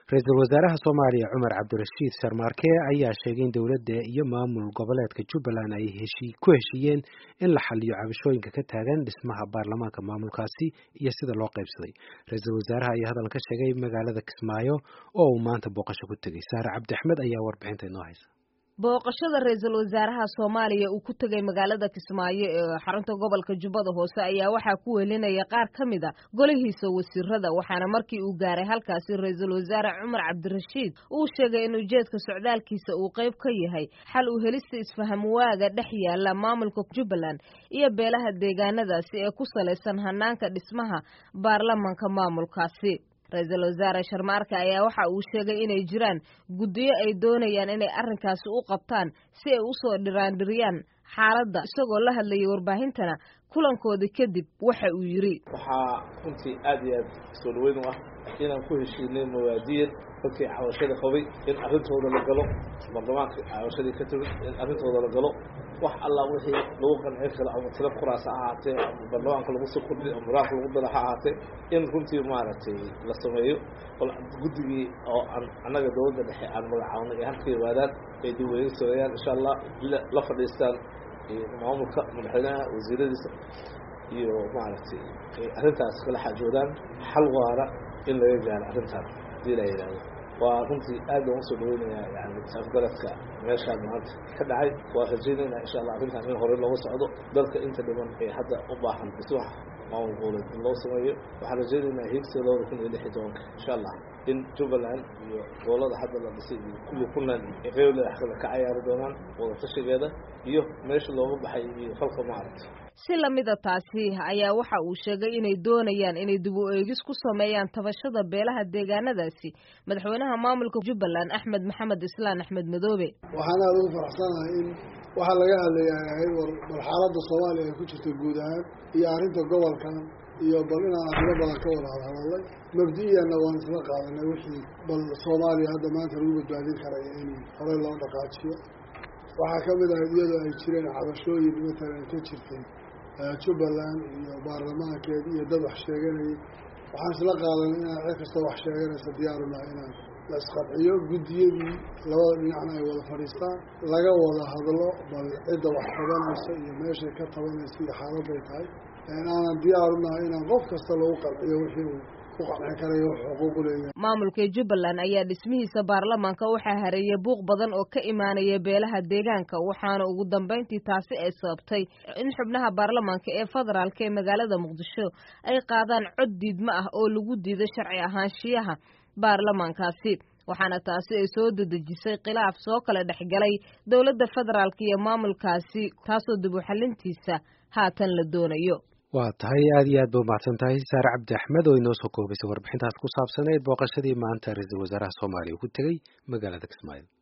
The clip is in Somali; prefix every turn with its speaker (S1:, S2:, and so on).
S1: ra-iisul wasaaraha soomaaliya cumar cabdirashiid sharmaarke ayaa sheegay in dowladda iyo maamul goboleedka jubbaland ay ku heshiiyeen in la xaliyo cabashooyinka ka taagan dhismaha baarlamaanka maamulkaasi iyo sida loo qaybsaday ra-iisul wasaaraha ayaa hadal ka sheegay magaalada kismaayo oo uu maanta booqasho ku tegey saare cabdi axmed ayaa warbixinta inoo haysa
S2: booqashada ra-iisul wasaaraha soomaaliya uu ku tegay magaalada kismaayo ee xarunta gobolka jubbada hoose ayaa waxaa ku welinaya qaar ka mid a golihiisa wasiirada waxaana markii uu gaaray halkaasi ra-iisul wasaare cumar cabdirashiid uu sheegay in ujeedka socdaalkiisa uu qayb ka yahay xal u helista isfahamwaaga dhex yaala maamulka jubbaland iyo beelaha deegaanadaasi ee ku salaysan hanaanka dhismaha baarlamanka maamulkaasi ra-iisul wasaare sharmaarka ayaa waxa uu sheegay inay jiraan guddiyo ay doonayaan inay arrinkaasi u qabtaan si ay usoo dhiraandhiriyaan xaaladda isagoo la hadlayay warbaahintana kulankoodii kadib waxa uu yidhi
S3: waxaa runtii aad iyo aad soo dhaweyn u ah inaan ku heshiinay mawaadiyan dadkii cabashada qabay in arrintooda la galo baarlamaanka cabashadii ka timid in arrintooda la galo wax alla wixii lagu qancin karo ama tiro kuraas ha ahaatee ama baarlamaanka lagu soo kordhi ama muraanka lagu dara ha ahaatee in runtii maaragtay la sameeyo guddigii oo aan annaga dowladda dhexe aan magacaabnay ee halka yimaadaan ay dib weyga sameeyaan insha allah la fadhiistaan maamulka madaxweynaha wasiiradiisa iyo maaragtay arrintaas kala xaajoodaan xal waara in laga gaaro arrintaan hadii la yidhaahdo waa runtii aad baan usoo dhaweynayaa yani afgaradka meeshaan maanta ka dhacay waa rajaynaynaa insha allah arrintan in hore looga socdo dalka inta dhiman ee hadda u baahan dhismaha maamul goboleed in loo sameeyo waxaan rajaynaynaa hiigsiga labada kun iyo lix iyo tobanka insha allah in jubbaland iyo gobolada hadda la dhisay iyo kulli puntland ay qeyble axkada ka cayaari doonaan wadatashigeeda iyo meesha looga baxay iyo falka maaragtay
S2: si lamida taasi ayaa waxa uu sheegay inay doonayaan inay dib u eegis ku sameeyaan tabashada beelaha deegaanadaasi madaxweynaha maamulka jubbaland axmed maxamed islaan axmed madoobe
S4: waxaan aada ugu faraxsanahay in waxaa laga hadlayaa ahayd war bal xaaladda soomaaliya ay ku jirto guud ahaan iyo arrinta gobolkan iyo bal inaan arrimo badan ka wada hadhadalay mabdi-iyanna waan isla qaadanay wixii bal soomaaliya hadda maanta lagu badbaadin karaya in horey loo dhaqaajiyo waxaa ka mid ahayd iyadoo ay jireen cabashooyin matalan ka jirtay jubbaland iyo baarlamaankeed iyo dad wax sheeganayay waxaan isla qaadanay inaan cid kastoo wax sheeganaysa diyaarunaha inaan la isqanciyo guddiyadii labada dhinacna ay wada fadhiistaan laga wada hadlo bal cidda wax tabanaysa iyo meeshay ka tabanaysa iyo xaaladday tahay aanan diyaarunaha inaan qof kasta lagu qanciyo wixii uu
S2: maamulka jubbaland ayaa dhismihiisa baarlamaanka waxaa hareeyay buuq badan oo ka imaanaya beelaha deegaanka waxaana ugu dambayntii taasi ay sababtay in xubnaha baarlamaanka ee federaalk ee magaalada muqdisho ay qaadaan cod diidmo ah oo lagu diido sharci ahaanshiyaha baarlamaankaasi waxaana taasi ay soo dedejisay khilaaf soo kala dhexgalay dowladda federaalk iyo maamulkaasi taasoo dib u xalintiisa haatan la doonayo
S1: waa tahay aad iyo aad ba umahadsan tahay saare cabdi axmed oo inoo soo koobaysay warbixintaas ku saabsaneyd booqashadii maanta ra-iisul wasaaraha soomaaliya uu ku tegey magaalada kismaayo